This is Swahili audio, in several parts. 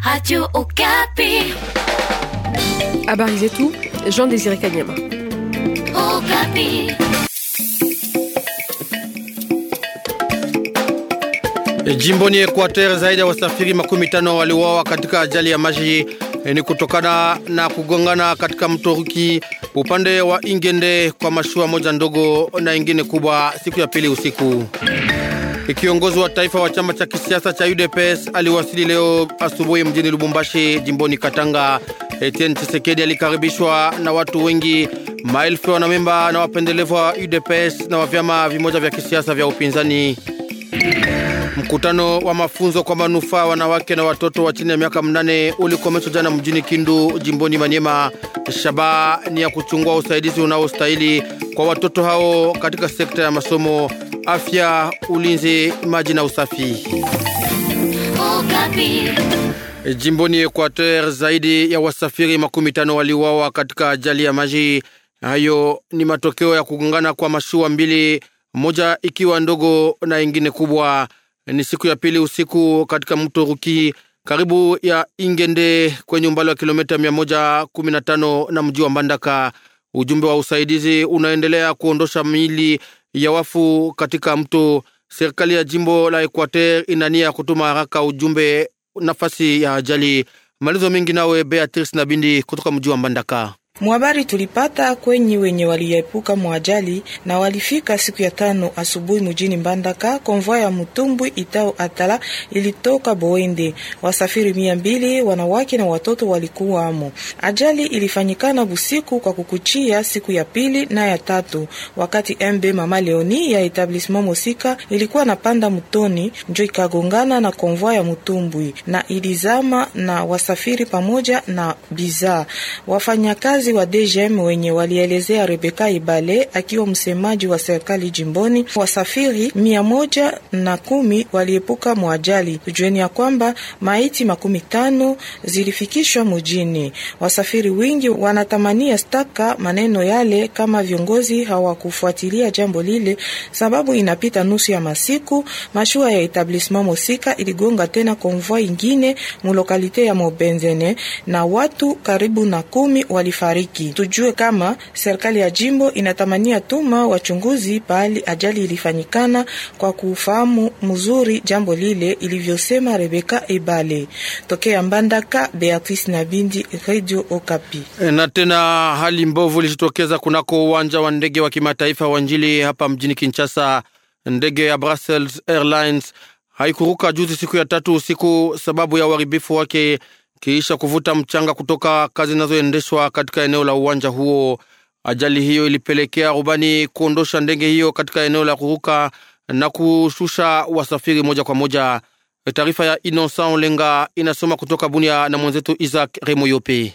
Radio Okapi. Habari zetu Jean Désiré Kanyama. Okapi. Jimboni Equateur zaidi ya wasafiri makumi tano waliuawa katika ajali ya maji ni kutokana na kugongana katika mto Ruki upande wa Ingende kwa mashua moja ndogo na ingine kubwa siku ya pili usiku. Kiongozi wa taifa wa chama cha kisiasa cha UDPS aliwasili leo asubuhi mjini Lubumbashi jimboni Katanga. Etienne Tshisekedi alikaribishwa na watu wengi, maelfu ya wanamemba na wapendelevu wa UDPS na wa vyama vimoja vya kisiasa vya upinzani. Mkutano wa mafunzo kwa manufaa wanawake na watoto wa chini ya miaka mnane ulikomeshwa jana mjini Kindu jimboni Manyema. Shabaha ni ya kuchungua usaidizi unaostahili kwa watoto hao katika sekta ya masomo, afya, ulinzi, maji na usafi. Okapi. Jimboni Equateur zaidi ya wasafiri makumi tano waliuawa katika ajali ya maji. Hayo ni matokeo ya kugongana kwa mashua mbili, moja ikiwa ndogo na ingine kubwa. Ni siku ya pili usiku katika mto Ruki karibu ya Ingende kwenye umbali wa kilomita 115 na mji wa Mbandaka. Ujumbe wa usaidizi unaendelea kuondosha miili ya wafu katika mto. Serikali ya jimbo la Equateur inania ya kutuma haraka ujumbe nafasi ya ajali. Malizo mengi nawe Beatrice Nabindi kutoka mji wa Mbandaka. Mwabari tulipata kwenye wenye waliepuka mwajali na walifika siku ya tano asubuhi mjini Mbandaka. Konvoi ya mtumbwi itao Atala ilitoka Boende, wasafiri mia mbili wanawake na watoto walikuwa amo. Ajali ilifanyikana busiku kwa kukuchia siku ya pili na ya tatu, wakati MB Mama Leoni ya etablissement Mosika ilikuwa napanda mtoni, njo ikagongana na konvoi ya mtumbwi na ilizama na wasafiri pamoja na bidhaa. Wafanyakazi wa DGM wenye walielezea Rebeka Ibale akiwa msemaji wa serikali jimboni, wasafiri mia moja na kumi waliepuka mwajali. Tujueni ya kwamba maiti makumi tano zilifikishwa mjini. Wasafiri wingi wanatamania staka maneno yale kama viongozi hawakufuatilia jambo lile, sababu inapita nusu ya masiku mashua ya etablissement Mosika iligonga tena konvoi ingine mulokalite ya Mobenzene na watu karibu na kumi walifariki. Tujue kama serikali ya jimbo inatamania tuma wachunguzi pahali ajali ilifanyikana kwa kufahamu mzuri jambo lile, ilivyosema Rebeka Ebale tokea Mbandaka. Beatrice Nabindi, Radio Okapi. Na tena hali mbovu ilijitokeza kunako uwanja wa ndege wa kimataifa wa Njili hapa mjini Kinshasa. Ndege ya Brussels Airlines haikuruka juzi siku ya tatu usiku sababu ya uharibifu wake kiisha kuvuta mchanga kutoka kazi zinazoendeshwa katika eneo la uwanja huo. Ajali hiyo ilipelekea rubani kuondosha ndege hiyo katika eneo la kuruka na kushusha wasafiri moja kwa moja. Taarifa ya Innocent Olenga inasoma kutoka Bunia na mwenzetu Isaac Remoyope.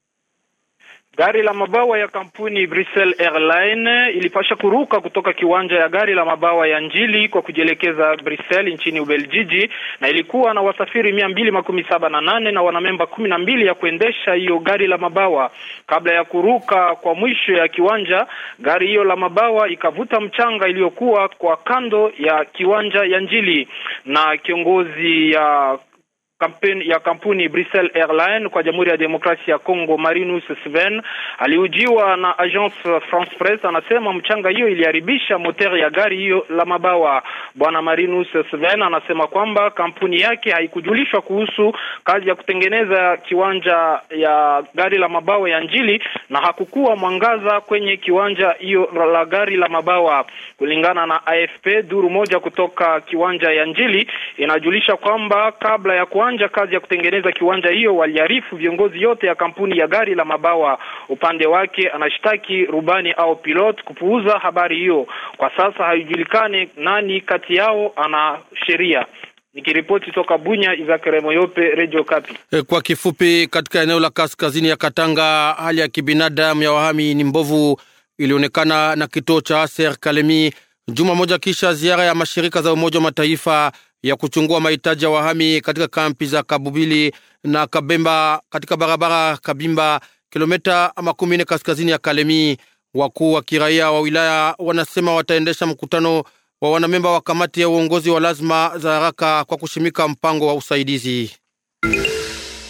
Gari la mabawa ya kampuni Brussels Airline ilipasha kuruka kutoka kiwanja ya gari la mabawa ya Njili kwa kujielekeza Brussels nchini Ubeljiji, na ilikuwa na wasafiri mia mbili makumi saba na nane na wanamemba kumi na mbili ya kuendesha hiyo gari la mabawa. Kabla ya kuruka kwa mwisho ya kiwanja, gari hiyo la mabawa ikavuta mchanga iliyokuwa kwa kando ya kiwanja ya Njili, na kiongozi ya kampeni ya kampuni Brussels Airline kwa Jamhuri ya Demokrasia ya Kongo, Marinus Sven aliujiwa na Agence France Presse, anasema mchanga hiyo iliharibisha moteri ya gari hiyo la mabawa. Bwana Marinus Sven anasema kwamba kampuni yake haikujulishwa kuhusu kazi ya kutengeneza kiwanja ya gari la mabawa ya Njili na hakukuwa mwangaza kwenye kiwanja hiyo la gari la mabawa. Kulingana na AFP, duru moja kutoka kiwanja ya Njili inajulisha kwamba kabla ya kuanza kazi ya kutengeneza kiwanja hiyo waliarifu viongozi yote ya kampuni ya gari la mabawa. Upande wake anashtaki rubani au pilot kupuuza habari hiyo. Kwa sasa haijulikani nani kati yao ana sheria. Nikiripoti toka Bunya, Izakare Moyope, Radio Kapi. Kwa kifupi, katika eneo la kaskazini ya Katanga, hali ya kibinadamu ya wahami ni mbovu, ilionekana na kituo cha Aser Kalemi juma moja kisha ziara ya mashirika za Umoja wa Mataifa ya kuchungua mahitaji ya wahami katika kampi za Kabubili na Kabemba katika barabara Kabimba, kilomita makumi nne kaskazini ya Kalemi. Wakuu wa kiraia wa wilaya wanasema wataendesha mkutano wa wanamemba wa kamati ya uongozi wa lazima za haraka kwa kushimika mpango wa usaidizi.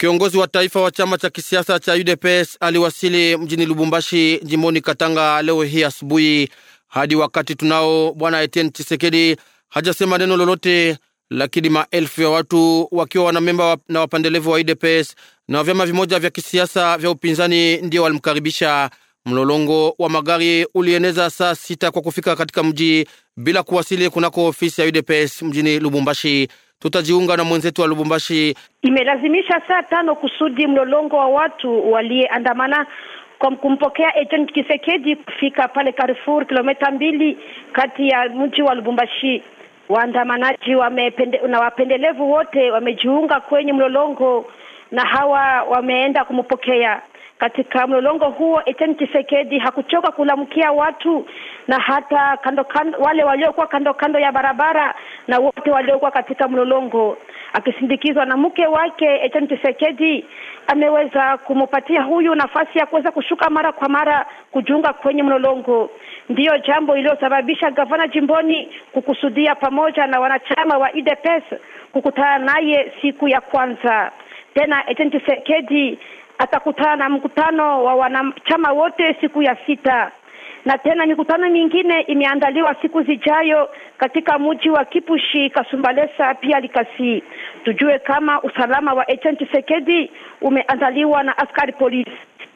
Kiongozi wa taifa wa chama cha kisiasa cha UDPS aliwasili mjini Lubumbashi, jimboni Katanga leo hii asubuhi. Hadi wakati tunao, bwana Etienne Chisekedi hajasema neno lolote, lakini maelfu ya watu wakiwa wanamemba na wapendelevu wa UDPS na vyama vimoja vya kisiasa vya upinzani ndio walimkaribisha. Mlolongo wa magari ulieneza saa sita kwa kufika katika mji bila kuwasili kunako ofisi ya UDPS mjini Lubumbashi. Tutajiunga na mwenzetu wa Lubumbashi. Imelazimisha saa tano kusudi mlolongo wa watu waliyeandamana kwa kumpokea Etienne Tshisekedi kufika pale Carrefour, kilomita mbili kati ya mji wa Lubumbashi. Waandamanaji wamepende, na wapendelevu wote wamejiunga kwenye mlolongo na hawa wameenda kumpokea katika mlolongo huo. Etienne Tshisekedi hakuchoka kulamkia watu na hata kando kando, wale waliokuwa kando kando ya barabara na wote waliokuwa katika mlolongo, akisindikizwa na mke wake. Etienne Tshisekedi ameweza kumupatia huyu nafasi ya kuweza kushuka mara kwa mara kujiunga kwenye mlolongo. Ndiyo jambo iliyosababisha gavana jimboni kukusudia pamoja na wanachama wa UDPS kukutana naye siku ya kwanza. Tena Etienne Tshisekedi atakutana na mkutano wa wanachama wote siku ya sita, na tena mikutano mingine imeandaliwa siku zijayo katika mji wa Kipushi, Kasumbalesa pia Likasi. Tujue kama usalama wa Etienne Tshisekedi umeandaliwa na askari polisi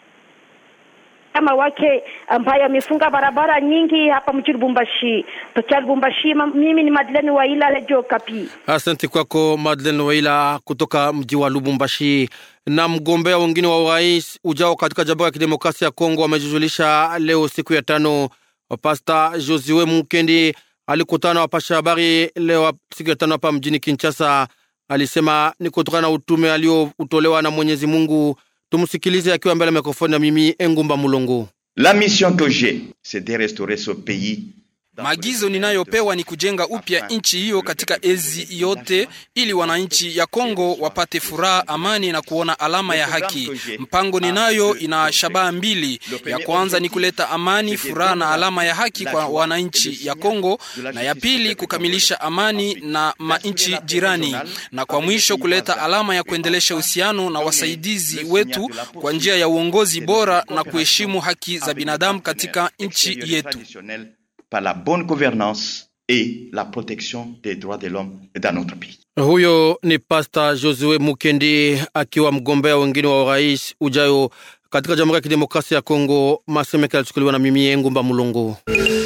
kama wake ambaye amefunga barabara nyingi hapa mjini Lubumbashi. Tocha Lubumbashi, mimi ni Madeleine Waila, Radio Kapi. Asante kwako Madeleine Waila kutoka mji wa Lubumbashi. Na mgombea wengine wa urais ujao katika Jamhuri ya Kidemokrasia ya Kongo wamejuzulisha leo siku ya tano. Pasta Josue Mukendi alikutana na wapasha habari leo siku ya tano hapa mjini Kinshasa. Alisema ni kutokana na utume aliotolewa na Mwenyezi Mungu. Tumsikilize akiwa mbele ya mikrofoni na mimi Engumba Mulongo. La mission que j'ai c'est de restaurer ce pays Maagizo ninayopewa ni kujenga upya nchi hiyo katika ezi yote, ili wananchi ya Kongo wapate furaha, amani na kuona alama ya haki. Mpango ninayo ina shabaha mbili. Ya kwanza ni kuleta amani, furaha na alama ya haki kwa wananchi ya Kongo, na ya pili kukamilisha amani na manchi jirani, na kwa mwisho kuleta alama ya kuendelesha uhusiano na wasaidizi wetu kwa njia ya uongozi bora na kuheshimu haki za binadamu katika nchi yetu par la bonne gouvernance et la protection des droits de l'homme dans notre pays. Huyo ni Pasta Josue Mukendi akiwa mgombea wengine wa urais ujayo katika Jamhuri ya Kidemokrasia ya Kongo. Masemeka yalichukuliwa na mimi Ngumba Mulongo.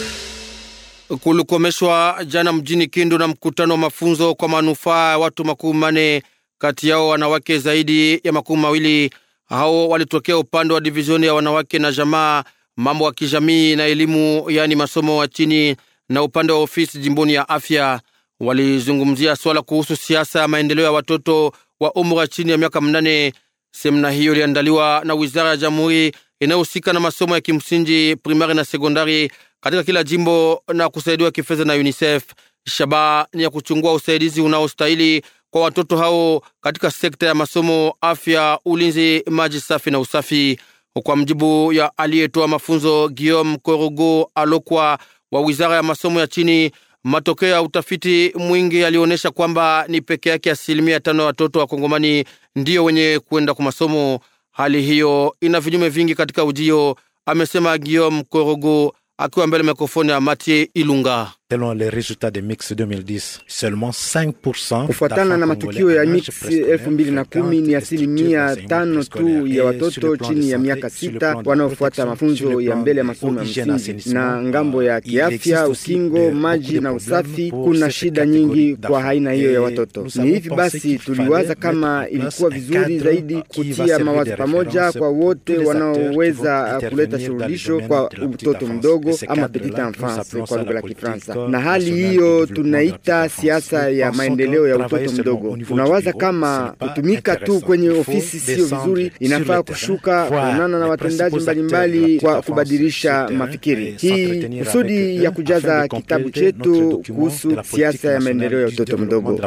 Kulikomeshwa jana mjini Kindu na mkutano wa mafunzo kwa manufaa ya watu makumi mane, kati yao wanawake zaidi ya makumi mawili. Hao walitokea upande wa divizioni ya wanawake na jamaa mambo ya kijamii na elimu, yaani masomo wa chini, na upande wa ofisi jimboni ya afya. Walizungumzia swala kuhusu siasa ya maendeleo ya watoto wa umri wa chini ya miaka mnane. Semina hiyo iliandaliwa na wizara ya jamhuri inayohusika na masomo ya kimsingi, primari na sekondari katika kila jimbo na kusaidiwa kifedha na UNICEF. Shabaha ni ya kuchungua usaidizi unaostahili kwa watoto hao katika sekta ya masomo, afya, ulinzi, maji safi na usafi. Kwa mjibu ya aliyetoa mafunzo Guillaume Korogo Alokwa wa wizara ya masomo ya chini, matokeo ya utafiti mwingi yalionyesha kwamba ni peke yake asilimia tano ya watoto wa Kongomani ndiyo wenye kwenda kwa masomo. Hali hiyo ina vinyume vingi katika ujio, amesema Guillaume Korogo akiwa mbele mikrofoni ya Mathieu Ilunga. Selon les résultats de Mix 2010, seulement 5% kufuatana na matukio ya Mix elfu mbili na kumi ni asilimia tano tu ya watoto chini ya miaka sita wanaofuata mafunzo ya mbele ya masomo ya msingi. Na ngambo ya kiafya, ukingo, maji na usafi, kuna shida nyingi kwa aina hiyo ya watoto. Ni hivi basi, tuliwaza kama ilikuwa vizuri zaidi kutia mawazo pamoja kwa wote wanaoweza kuleta suluhisho kwa mtoto mdogo ama petite enfance kwa lugha la Kifaransa na hali hiyo tunaita siasa ya maendeleo ya utoto mdogo. Tunawaza kama kutumika tu kwenye ofisi sio vizuri, inafaa kushuka kuonana na watendaji mbalimbali kwa kubadilisha mafikiri. Hii kusudi ya kujaza kitabu chetu kuhusu siasa ya maendeleo ya utoto mdogo.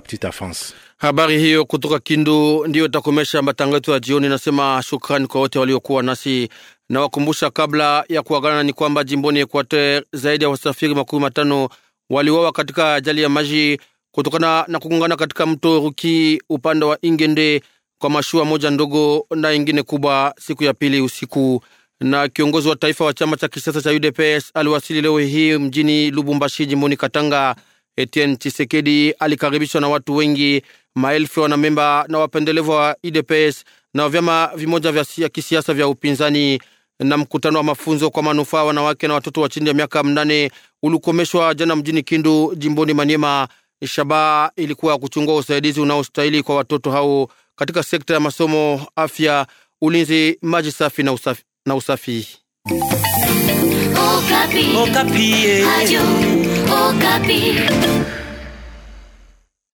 Habari hiyo kutoka Kindu ndiyo itakomesha matangazo ya jioni. Nasema shukrani kwa wote waliokuwa nasi na wakumbusha kabla ya kuagana ni kwamba jimboni Equateur zaidi ya wasafiri makumi matano waliwawa katika ajali ya maji kutokana na kugongana katika mto Ruki upande wa Ingende kwa mashua moja ndogo na ingine kubwa siku ya pili usiku. Na kiongozi wa taifa wa chama cha kisiasa cha UDPS aliwasili leo hii mjini Lubumbashi, jimboni Katanga. Etienne Chisekedi alikaribishwa na watu wengi, maelfu ya wanamemba na wapendelevu wa UDPS na vyama vimoja vya kisiasa vya upinzani. Na mkutano wa mafunzo kwa manufaa wanawake na watoto wa chini ya miaka mnane ulikomeshwa jana mjini Kindu, jimboni Maniema. Shabaha ilikuwa kuchungua usaidizi unaostahili kwa watoto hao katika sekta ya masomo, afya, ulinzi, maji safi na usafi. Na usafi. Okapi. Okapi. Adio. Okapi.